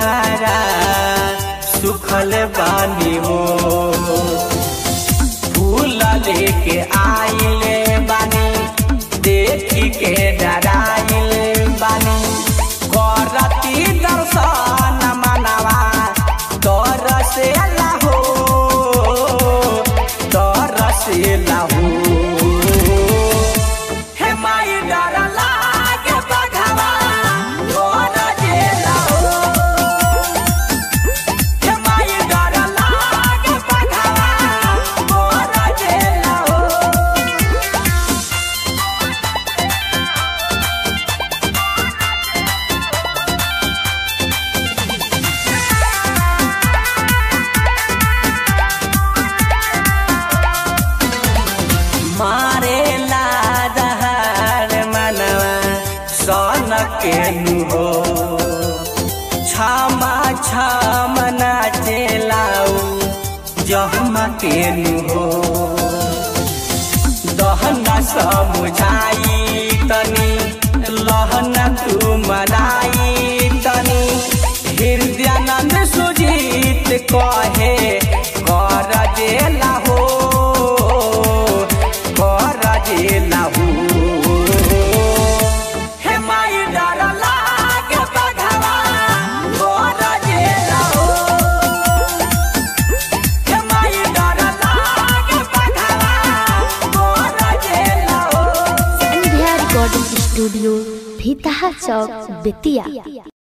तुहारा सुखल बानी हो फूल लेके आइले बानी देखी के डराइले बानी करती दर्शन मनवा तोर से लाहो तोर से लाहो हे माई डर लागे बघवा तोर जे लाहो हे माई डर लागे बघवा तोर जे लाहो मारे लादहार मनवा सन के हो क्षमा क्षमना चेलाऊ जहमा के हो दहना समुझाई तनी लहना तू मनाई तनी हृदयानंद सुजीत कहे कर जेला हो कर जेला हो हे माई डर लागे बघवा कर जेला हो हे माई डर लागे बघवा कर जेला हो संध्या रिकॉर्डिंग स्टूडियो भीतहा चौक बेतिया